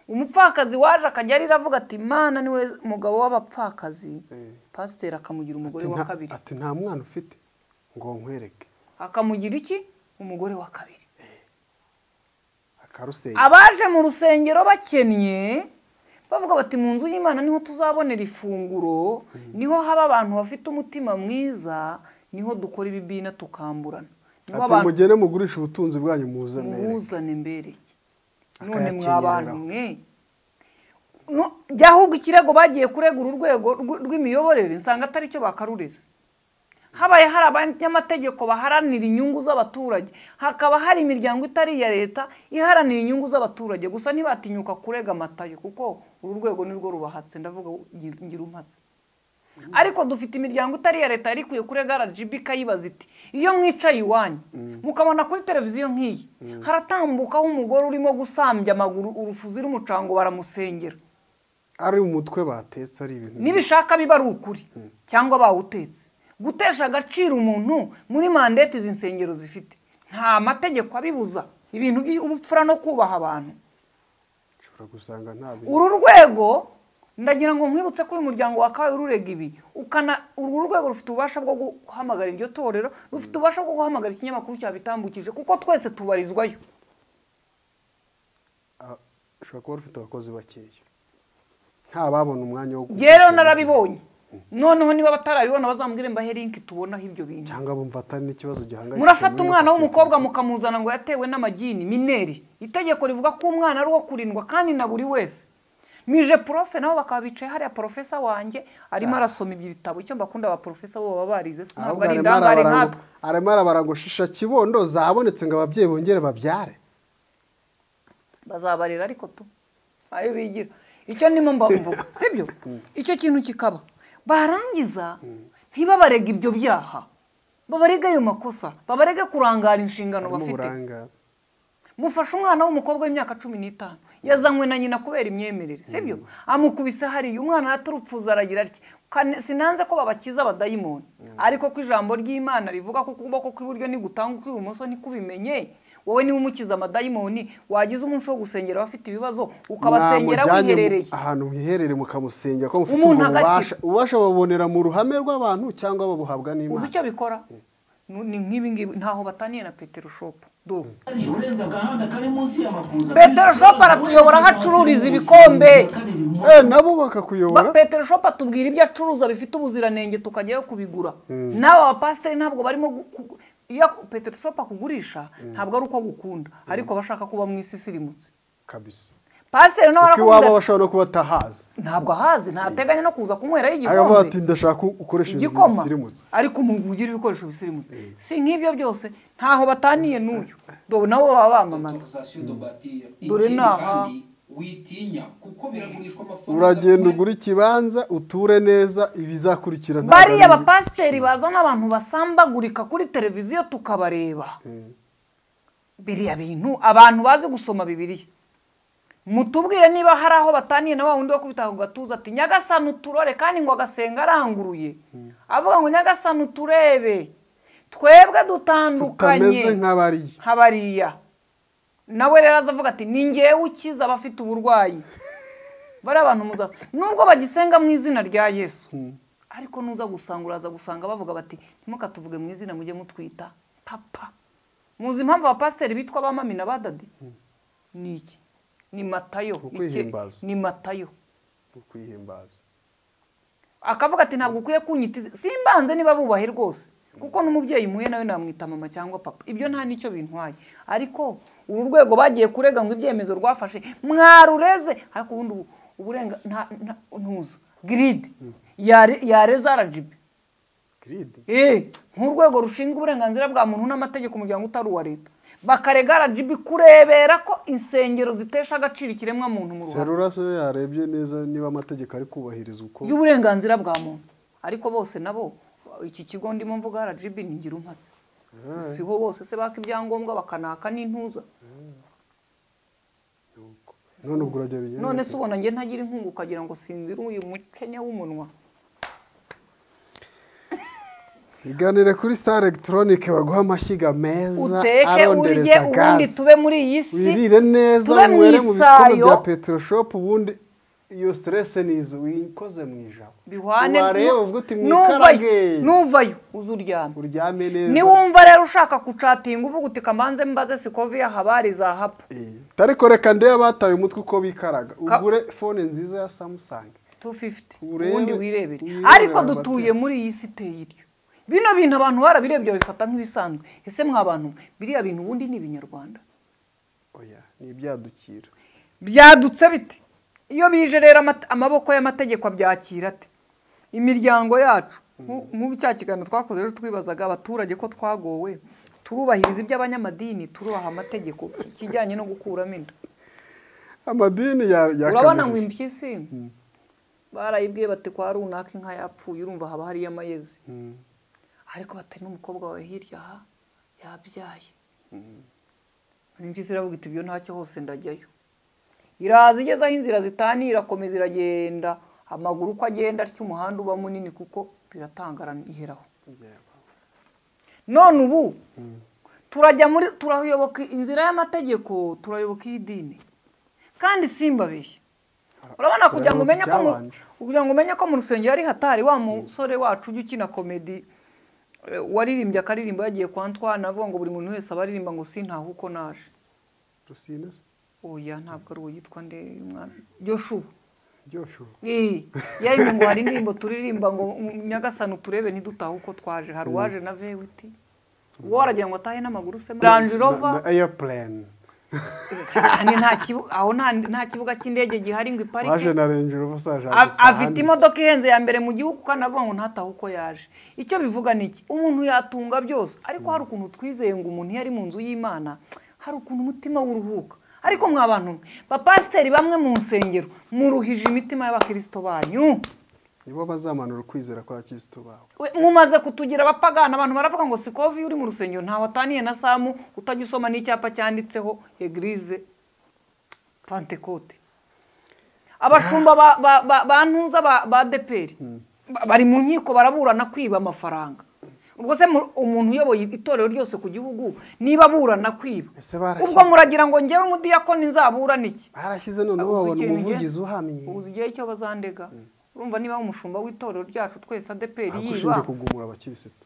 umupfakazi waje akajya arira avuga ati imana niwe mugabo w'abapfakazi Eh. pasiteri akamugira umugore Ati wa nta- kabiri ati nta mwana ufite ngo nkwereke akamugira iki umugore wa kabiri akarusenya abaje mu rusengero bakennye bavuga bati mu nzu y'imana niho tuzabonera ifunguro niho haba abantu bafite umutima mwiza niho dukora ibibina tukamburana niho ati abantu mugene mugurisha ubutunzi bwanyu muzanere muhuzane mbereye none Akayakenyereraho. mwa bantu mwe No, jya ahubwo ikirego bagiye kuregura urwego rw- rw'imiyoborere nsanga atari cyo bakarureze habaye hari abanyamategeko baharanira inyungu z'abaturage hakaba hari imiryango itari iya leta iharanira inyungu z'abaturage gusa ntibatinyuka kurega amatayo kuko uru rwego nirwo rubahatse ndavuga ngira- ngira umpatse ariko dufite imiryango itari iya leta yari ikwiye kurega rgb ikayibaza iti iyo mwicaye iwanyu mukabona kuri televiziyo nk'iyi haratambukaho umugore urimo gusambya amaguru urufuzi rumucango baramusengera ari umutwe batetse ari ibintu nibishaka biba ari ukuri cyangwa bawutetse gutesha agaciro umuntu muri mandeti izi nsengero zifite nta mategeko abibuza ibintu by'ubupfura no kubaha abantu ushobora gusanga nta bintu uru rwego ndagira ngo nkwibutse ko uyu muryango wakabaye ururega ibi ukana uru rwego rufite ububasha bwo guhamagara iryo torero rufite ububasha bwo guhamagara ikinyamakuru cyabitambukije kuko twese tubarizwayo Ah, ushobora kuba rufite abakozi bakeya nta babona umwanya wo ngewe rero narabibonye noneho niba batarabibona bazambwire mbahe linki tubonaho ibyo bintu cyangwa bumva atari n'ikibazo gihangayikishije murafata muri umwana sosiyete. w'umukobwa mukamuzana ngo yatewe n'amagini mineri itegeko rivuga ko umwana ari uwo kurindwa kandi na buri wese mije profe nabo bakaba bicaye hariya porofesa wanjye arimo arasoma ibyo bitabo icyo mbakunda ba porofesa bo baba barize si ntabwo ahubwo ari arimo indangare arabara ngo- nkatwe arimo arabara ngo shisha kibondo zabonetse ngo ababyeyi bongere babyare bazabarira ariko tu ayo bigira icyo ndimo mvuga sibyo icyo kintu kikaba barangiza ntibabarega ibyo byaha babarega ayo makosa babarege kurangara inshingano harimo bafite uburangare mufashe umwana w'umukobwa w'imyaka cumi n'itanu yazanywe na nyina kubera imyemerere sibyo amukubise hariya umwana araturupfuza aragira atya "Kane- sinanze ko babakiza abadayimoni ariko ko ijambo ry'imana rivuga ko ukuboko kw'iburyo nigutanga ukw'ibumoso ntikubimenye wowe niba umukiza amadayimoni wagize umunsi wo gusengera abafite ibibazo ukabasengera Mwamujyanye mu- wiherereye ahantu wiherereye mukamusengera ko mufite Umuntu ubwo bubasha agakira. ububasha babonera mu ruhame rw'abantu cyangwa babuhabwa uzi n'imana icyo bikora Nu- ni nk'ibi ngibi ntaho bataniye na petero shopu dore urenze agahanda kari munsi y'amakuza Petero Shop aratuyobora aho acururiza ibikombe. eh nabo Ba- bakakuyobora Petero Shop atubwira ibyo acuruza bifite ubuziranenge tukajyayo kubigura nawe abapasiteri ntabwo barimo gu- ku- iyo aku- Petero Shop akugurisha ntabwo ari uko agukunda ariko bashaka kuba mu isi isirimutse kabisa pasiteri nawe arakubwira kuko iwabo ati, bashobora no kuba atahazi ntabwo ahazi ntateganya no kuza kunywerayo agavuga ati igikombe ndashaka ko ukoresha ibintu igikoma bisirimutse ariko umugira ibikoresho bisirimutse si nk'ibyo byose ntaho bataniye n'uyu dore nabo baba bamamaza Dore dore ni aha. naha witinya kuko biragurishwa amafaranga uragenda ugura ikibanza uture neza ibizakurikira ntabwo ari bariya bibi. bapasiteri bazana abantu basambagurika kuri televiziyo tukabareba biriya bintu abantu bazi gusoma bibiliya mutubwire niba hari aho bataniye na wa wundi wo kubita ku gatuza ati nyagasani uturore kandi ngo agasenga aranguruye avuga ngo nyagasani uturebe twebwe dutandukanye tutameze nk'abariya nk'abariya nawe rero aza avuga ati ni ngewe ukiza abafite uburwayi bari abantu muzaza nubwo bagisenga mu izina rya yesu ariko nuza gusanga uraza gusanga bavuga bati ntimukatuvuge mu izina mujye mutwita papa muzi impamvu abapasiteri bitwa abamamina badade ni iki ni matayo Iki- Ukwihimbaza. ni matayo ukwihimbaza akavuga ati ntabwo ukwiye kunyitiza simbanze niba bubahe rwose kuko n'umubyeyi muhe nawe namwita mama cyangwa papa ibyo nta n'icyo bintwaye ariko uru rwego bagiye kurega ngo ibyemezo rwafashe mwarureze ariko ubundi ubu- uburenga nta- nta- ntuzo giride yare- yareza rgb giride Eh, nk'urwego rushinzwe uburenganzira bwa muntu n'amategeko umuryango utari uwa leta bakarega rgb kurebera ko insengero zitesha agaciro ikiremwa muntu mu ruhame serura se yarebye neza niba amategeko ari kubahirizwa uko y'uburenganzira bwa muntu ariko bose nabo iki kigo ndimo mvuga RGB ni ngirumpatse Si- siho bose se baka ibyangombwa bakanaka n'intuza none ubwo urajya bigenda none se ubona njye ntagira inkunga ukagira ngo sinzira uyu mukenya w'umunwa iganire kuri star elegitoronike baguha amashyiga meza uteke urye arondereza ubundi gaze tube muri iyi si wirire neza tube mu mwere mu bikombe isayo bya peteroshopu ubundi iyo siterese ni izo wikoze mu ijabo bihwane wareba ubwo uti nuvayo mwikarage nuvayo uzuryame uryame neza niwumva rero ushaka kucatinga uvuga uti kamanze mbaze sikoviya habari za hapa Eh, ariko reka ndebe abataye umutwe uko bikaraga Ka- ugure fone nziza ya samusang 250 Urebe- ubundi wirebere wirebere ariko amateka. dutuye muri iyi si iteye iryo bino bintu abantu barabirebye babifata nk'ibisanzwe ese mwa bantu mwe, biriya bintu ubundi ni ibinyarwanda oya ni ibyadukira byadutse bite iyo bije rero amate- amaboko y'amategeko abyakira ate imiryango yacu nku- nk'ubu cya kiganiro twakoze ejo twibazaga abaturage ko twagowe turubahiriza iby'abanyamadini turubaha amategeko ikijyanye no gukuramo inda amadini ya ya urabona ngo kabiri. impyisi barayibwiye bati kwa runaka inka yapfuye urumva haba hariyo amayezi Mm. ariko batari n'umukobwa wawe hirya aha yabyaye impyisi iravuga iti ibyo ntacyo hose ndajyayo iraza igeze aho inzira zitaniye irakomeza iragenda amaguru uko agenda atyo umuhanda uba munini kuko biratangara iheraho none ubu turajya muri turayoboka inzira y'amategeko turayoboka iy'idini kandi simbabeshye urabona kugira ngo umenye ko mu- icyabanje. kugira ngo umenye ko mu rusengero ari hatari wa musore wacu ujya ukina komedi eh, waririmbye akaririmbo yagiye kwa Antoine avuga ngo buri muntu wese aba aririmba ngo sintaha uko naje rusine se oya ntabwo ari uwo yitwa nde umwana Joshua Joshua Ii, yaremye ngo hari indirimbo turirimba ngo "Mm, nyagasani uturebe ntidutahe uko twaje hari uwaje na vewiti uwo waragira ngo atahe n'amaguru se range rover na airplane kandi nta kibu- aho nta- nta kibuga cy'indege gihari ngo iparike waje na range rover saje A- afite imodoka ihenze ya mbere mu gihugu kandi avuga ngo ntatahe uko yaje icyo bivuga ni iki umuntu yatunga byose ariko hari ukuntu twizeye ngo umuntu iyo ari mu nzu y'imana hari ukuntu umutima w'uruhuka ariko mwa bantu mwe, bapasiteri bamwe mu nsengero muruhije imitima y'abakirisito banyu nibo bazamanura ukwizera kwa kirisito bawe We, mumaze kutugira abapagana abantu baravuga ngo sikovi uri mu rusengero ntawe ataniye na samu utajya usoma n'icyapa cyanditseho egirize pantekote abashumba ba, ba, ba, ba ntuza ba, ba deperi Ba- bari mu nkiko baraburana kwiba amafaranga ubwo se mu- umuntu uyoboye itorero ryose ku gihugu niba aburana kwiba Ese bara- ubwo muragira ngo njyewe nk'udiyakoni nzaburana iki barashyize none Ah, uzi babona ikintu njye- umuvugizi uhamye uzi igihe cyo bazandega urumva niba umushumba w'itorero ryacu twese adeperi akushinje yiba kugumura abakirisitu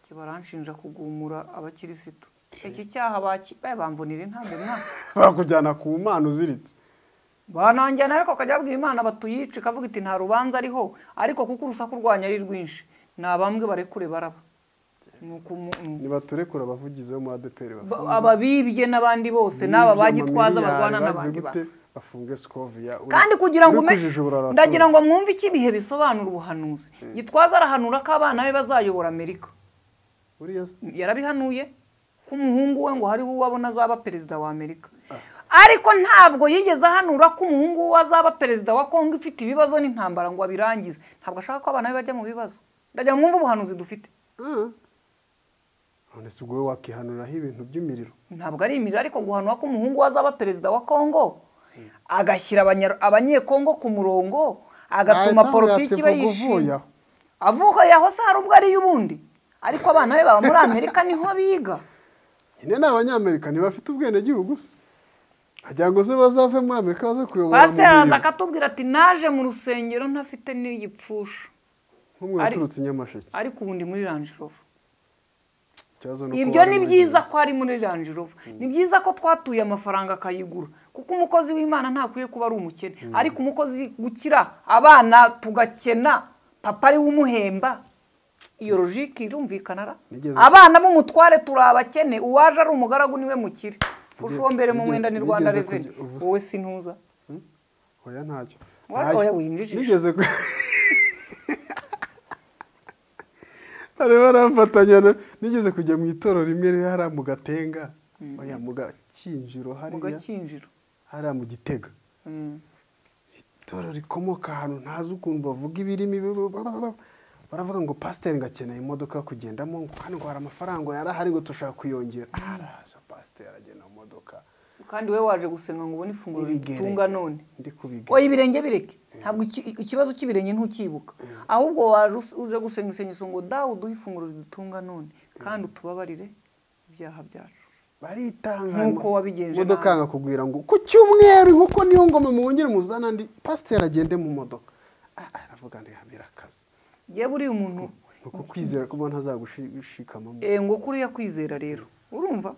Iki baranshinja kugumura abakirisitu iki cyaha baki eh, bamvunira intambi mwaka bakujyana ku mana uziritse bananjyana ariko akajya abwira imana batuyice ikavuga iti nta rubanza ariho ariko kuko urusaku rwanyu ari rwinshi ni abambwe barekure baraba Ni uku mu- mm. ntibaturekura abavugizi bo mu adeperi bafunze. Ba- ababibye n'abandi bose n'aba Bibye bagitwaza amamiliyari barwana bazi n'abandi gute bantu bafunge sikoviya uri- kandi kugira ngo uri ume kujijura uratura. ndagira ngo mwumve icyo ibihe bisobanura ubuhanuzi gitwaza arahanura ko abana be bazayobora amerika Uriya yarabihanuye ko umuhungu we ngo hariho uwo abona azaba perezida wa amerika ariko ntabwo yigeze ahanura ko umuhungu we azaba perezida wa kongo ifite ibibazo n'intambara ngo abirangize ntabwo ashaka ko abana be bajya mu bibazo ndagira ngo mwumve ubuhanuzi dufite none si ubwo wowe wakihanuriraho ibintu by'imiriro ntabwo ari imirire ariko guhanwa ko umuhungu we azaba perezida wa kongo agashyira abanya- abanyekongo ku murongo agatuma Ahita politiki amubwira iba ati, "Vuga uvuye yishimye aho." avuga yaho se hari ubwo ari y'ubundi ariko abana be baba muri amerika niho biga nyine ni abanyamerika ntibafite ubwenegihugu se agira ngo se bazave muri amerika baze kuyobora mu pasiteri araza miriro akatubwira ati naje mu rusengero ntafite n'igipfusha nk'umwe ari- waturutse i nyamasheke ariko ubundi muri ranjirova Ikibazo ni uko ibyo bari ni muri byiza gereza. ko ari muri ranjirova ni byiza ko twatuye amafaranga akayigura kuko umukozi w'imana ntakwiye kuba ari umukene ariko umukozi gukira abana tugakena papa ariwe umuhemba iyo logike irumvikana ra Nigeze- abana b'umutware turi abakene uwaje ari umugaragu niwe mukire ushombere mu nigeze- mwenda ni rwanda nigeze reveni kujya- ubu- wowe sintuza oya ntacyo Wa- Ntacyo. oya, winjije. nigeze ku harimo arafatanya na- nigeze kujya mu itorero rimwe riri hariya mu gatenga oya mu gakinjiro mu hariya gakinjiro hariya mu gitega Mm. itorero rikomoka ahantu ntazi ukuntu bavuga ibirimi bi- ba- ba- ba- baravuga ngo pasiteri ngo akeneye imodoka yo kugendamo ngo kandi ngo hari amafaranga yarahari ngo dushaka kuyongera araza pasiteri agenda mu modoka kandi we waje gusenga ngo ubone ifunguro N'ibigere. rigutunga none ndi kubigera oya ibirenge bireke ntabwo iki- ikibazo cy'ibirenge ntukibuka ahubwo waje us- uje gusenga isengesho ngo dawe uduhe ifunguro ridutunga none kandi utubabarire ibyaha byacu baritanga Nk'uko wabigenje imodoka nawe. yanga kugwira ngo ku cyumweru inkoko niyo ngoma mwongere muzana andi pasiteri agende mu modoka Ah, ah, aravuga ngo birakaze yewe buriya umuntu ni uko kwizera kuba ntazagushikama eh, ngo kuriya kwizera rero urumva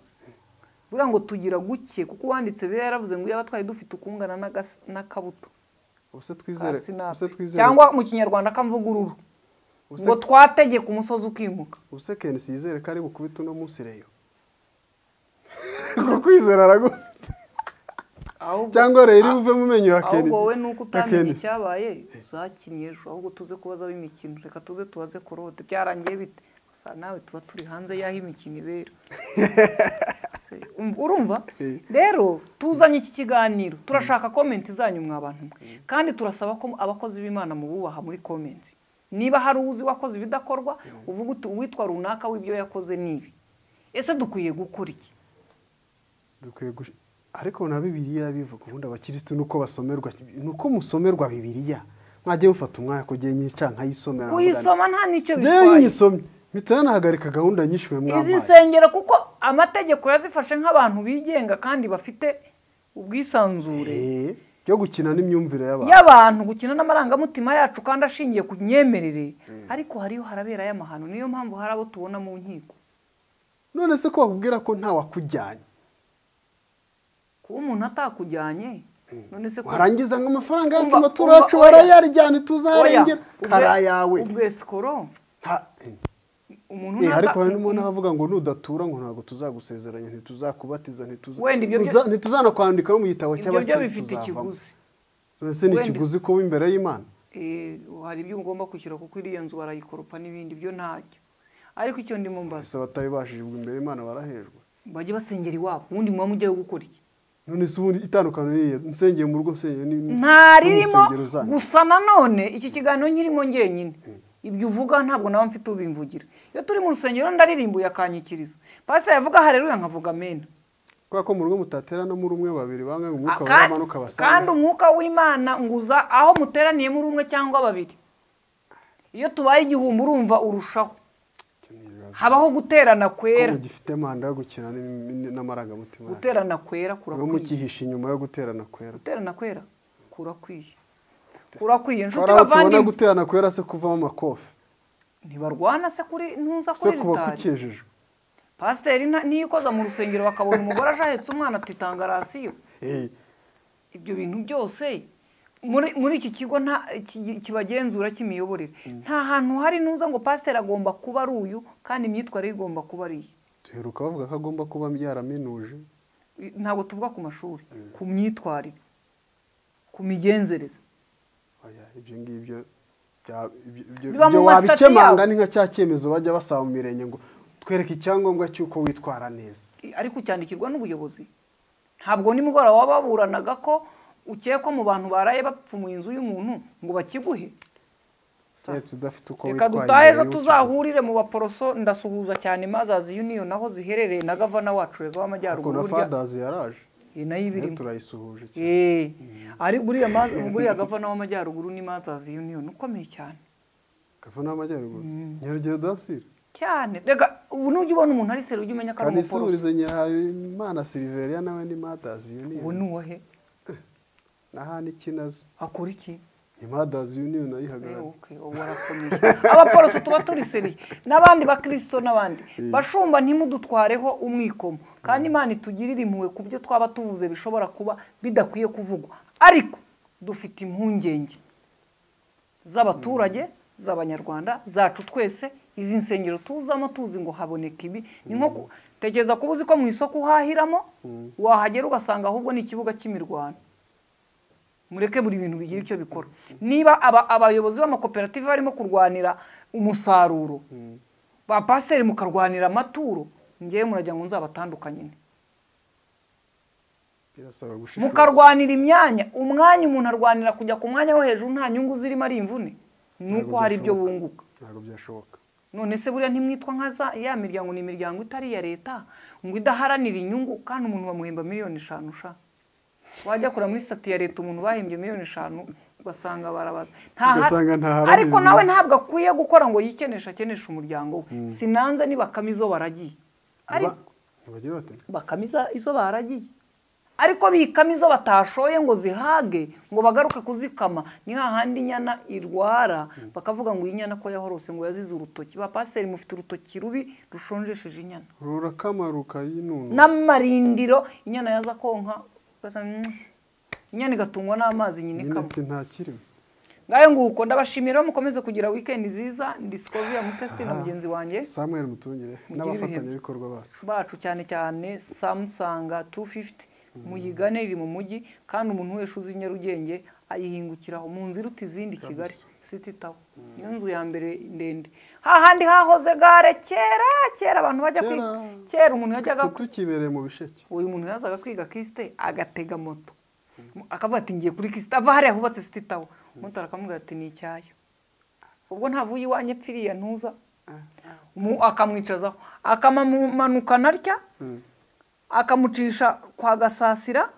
buriya ngo tugira guke kuko uwanditse biba yaravuze ngo iyo abatwaye dufite ukungana n'agas- n'akabuto ubuse ka twizere sinapi. ubuse twizere cyangwa mu kinyarwanda kamvugururu ubuse- ngo twategeka umusozi ukimuka ubuse kenisi yizere ko ari bukubite uno munsi reyo ku kwizera aragu ahubwo cyangwa reyo iri buve mu menyo ya kenisi ahubwo wowe nuko ya utamenye Kenisi. icyabaye uzakinnye ejo ahubwo tuze kubaza ab'imikino reka tuze tubaze korode byarangiye bite gusa nawe tuba turi hanze y'aho imikino ibera Se, um- urumva Eh. rero tuzanye iki kiganiro turashaka komenti zanyu mwa bantu mwe kandi turasaba ko abakozi b'imana mububaha muri komenti niba hari uzi wakoze ibidakorwa uvuga uti uwitwa runaka w'ibyo yakoze nibi ese dukwiye gukora iki dukwiye gush- ariko na bibiliya irabivuga ubundi abakirisitu nuko basomerwa nuko musomerwa bibiliya mwajye mufata umwanya kugira nyica nkayisomera kuyisoma nta nicyo njyewe iyo bitwaye nyisomye mpita yanahagarika gahunda nyinshi mwe izi mwampaye nsengero kuko amategeko yazifashe nk'abantu bigenga kandi bafite ubwisanzure Eh, byo gukina n'imyumvire y'abantu y'abantu gukina n'amarangamutima yacu kandi ashingiye ku myemerere ariko hariho haraberayo amahano niyo mpamvu hari abo tubona mu nkiko none se ko bakubwira ko nta wakujyanye kuba umuntu atakujyanye none se ko- warangiza ngo amafaranga yacu Umva, amaturo umva, yacu oya. barayaryana Oya, tuzarengera ubwe- kara yawe ubwe sikoro Ha- eh. umuntu Eh, nata- ariko hari n'umuntu avuga ngo nudatura ngo ntabwo tuzagusezeranya ntituzakubatiza ntituza- Wenda ibyo byo- ntuza- ntituzanakwandikaho mu gitabo ibyo byo cy'abakirisitu bifite uzavamo ikiguzi ese ni Wenda- ikiguzi ko imbere y'imana Eh, hari ibyo ugomba kwishyura kuko iriya nzu barayikoropa n'ibindi byo ntacyo ariko icyo ndimo mbaza gusa batabibashije ubwo imbere y'imana barahejwe bajye basengera iwabo ubundi muba mujyayo gukora iki none se ubundi itandukaniro ni iriya nsengeye mu rugo nsengeye ni ni- nta no mu ririmo nsengero zanyu. gusa nanone iki kiganiro nkirimo ngenyine ibyo uvuga ntabwo nawe mfite ubimvugira iyo turi mu rusengero ndaririmbuye akanyikiriza pasiteri yavuga hareruya nkavuga amena kubera ko mu rugo mutatera no muri umwe babiri bangahe umwuka Aka- waramanuka kandi basanze umwuka w'imana nguza aho muteraniye muri umwe cyangwa babiri iyo tubaye igihumbi urumva urushaho habaho guterana kwera ko gifite manda yo gukina n'im- n'im- n'amarangamutima yacu. guterana kwera mwe kurakwiye mukihisha inyuma yo guterana kwera guterana kwera kurakwiye kurakwiye inshuti hari aho tubona bavandimwe guterana kwera se kuvamo amakofi ntibarwana se kuri ntuza se kuri kuba ritari kukijijwe pasiteri nta- niyo ikoza mu rusengero bakabona umugore aje ahetse umwana atitanga rasiyo Eh, ibyo bintu byose muri muri iki kigo nta ki- kibagenzura cy'imiyoborere nta hantu hari nuza ngo pasiteri agomba kuba ari uyu kandi imyitwarire igomba kuba ari iyi duheruka bavuga ko agomba kuba yaraminuje I- ntabwo tuvuga ku mashuri ku myitwarire ku migenzereze Oya, ibyo ngibyo bya- ibyo- ibyo- Biba ibyo mu masitati wabikemanga yabo. ni nka cya cyemezo bajya basaba mu mirenge ngo twereke icyangombwa cy'uko witwara neza I- ariko cyandikirwa n'ubuyobozi ntabwo nimugoroba waba waburanaga ko ukekwa mu bantu baraye bapfumuye inzu y'umuntu ngo bakiguhe keretse udafite uko reka witwaye dutahe imbere ejo y'uko- tuzahurire mu baporoso ndasuhuza cyane mazazi yuniyo naho ziherereye na gavana wacu reva ariko na w'amajyaruguru burya fadazi yaraje iyi nayo iba nayo irimo turayisuhuje cyane Eh, ari buriya mazi buriya gavana w'amajyaruguru ni mazazi yuniyo ukomeye cyane gavana y'amajyaruguru nyarugero dansire cyane reka ubu nujya ubona umuntu ari seri ujya umenya ko ari kandi umuporoso isubirize nyirayo imana siliveriya nawe ni madazi ubu yuniyo ni uwahe n'ahandi ikinazi akora iki imadazi union ayihagarariye Okay, ubu warakomeje abaporoso tuba turiseriye n'abandi bakirisito n'abandi bashumba ntimudutwareho umwikomo kandi imana itugirire impuhwe ku byo twaba tuvuze bishobora kuba bidakwiye kuvugwa ariko dufite impungenge z'abaturage z'abanyarwanda zacu twese izi nsengero tuzamo tuzi ngo haboneka ibi ni nko ku- tekereza kuba uzi ko mu isoko uhahiramo wahagera ugasanga ahubwo ni ikibuga cy'imirwano mureke buri bintu bigira icyo bikora niba aba- abayobozi b'amakoperative barimo kurwanira umusaruro ba pasiteri mukarwanira amaturo ngewe murajya ngo nzabatandukanye nte? birasaba gushishoza mukarwanira imyanya umwanya umuntu arwanira kujya ku mwanya wo hejuru nta nyungu zirimo ari imvune ni uko Ntabwo hari ibyo byashoboka. bunguka ntabwo byashoboka none se buriya ntimwitwa nka za ya miryango ni imiryango itari iya leta ngo idaharanira inyungu kandi umuntu bamuhemba miliyoni eshanu sha wajya kura muri sitati ya leta umuntu bahembye miliyoni eshanu ugasanga barabaza nta ha- Ugasanga ntaharanira ariko nawe inyungu. ntabwo akwiye gukora ngo yikeneshe akeneshe umuryango we sinanze ni bakame izo baragiye ariko Ba- ntibagira bati bakame iza- izo baragiye ariko bikama izo batashoye ngo zihage ngo bagaruke kuzikama ni hahandi inyana irwara bakavuga ngo iyi nyana ko yahorose ngo yazize urutoki ba pasiteri mufite urutoki rubi rushonjesheje inyana rurakama rukayinuna n'amarindiro inyana yaza konka ugasanga, "Mm." inyana igatungwa n'amazi nyine nyine ikama ati nta kirimo ngayo nguko ndabashimira mukomeze kugira wikendi nziza ni disikovi ya mutesi na mugenzi wanjye samuel mutungire ibihe. n'abafatanyabikorwa bacu bacu cyane cyane samusanga 250 muyigane iri mu mujyi kandi umuntu wese uzi Nyarugenge ayihingukiraho mu nzu iruta izindi Kigali City Tower niyo nzu ya mbere ndende hahandi hahoze gare kera kera abantu bajya kwiga Kera. kera umuntu yajyaga ku- tukibereye mu bisheke uyu muntu yazaga kwiga kisite agatega moto akavuga ati ngiye kuri kisite ava hariya hubatse siti tawo umuntu akamubwira ati ni icyayo ubwo ntavuye iwanjye pfiriya ntuza Mu- akamwicazaho akamamanukana atya akamucisha kwa gasasira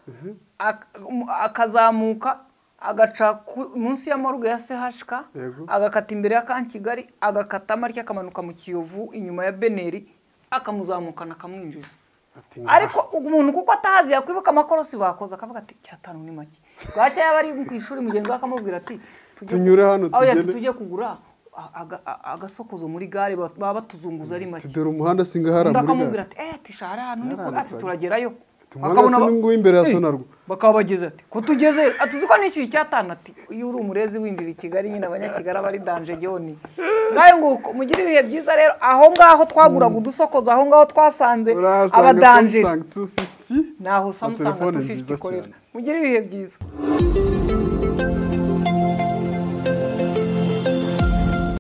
ak- mu- akazamuka agaca ku- munsi ya moruge ya CHK Yego. agakata imbere ya kan kigali agakatamo atya akamanuka mu kiyovu inyuma ya beneri akamuzamukana akamwinjiza ati ariko umuntu kuko atahazi yakwibuka amakorosi bakoze akavuga ati cyatanu ni make bwacya yaba ari ku ishuri mugenzi we akamubwira ati tujye Tunyure ku- hano aho yati tugende. tujye kugura a- aga- a- agasokozo muri gare ba- baba batuzunguza ari make dore umuhanda singahara undi muri akamubwira gare ati eh ati shara hano ni kure Yaranditse ati ari- turagerayo umuhanda Bakabona ba- sinungu w'imbere ya Eh, sonarwa bakaba bageze ati ko tugeze ati uzi ko nishyuye icyatanu ati iyo uri umurezi winjira i kigali nyine abanyakigali aba ari danje joni ngayo nguko mugire ibihe byiza rero aho ngaho twaguraga udusokozo aho ngaho twasanze urahasanga abadanjeri samusanga 250 naho na samusanga telefone 250 nziza ikorera cyane mugire ibihe byiza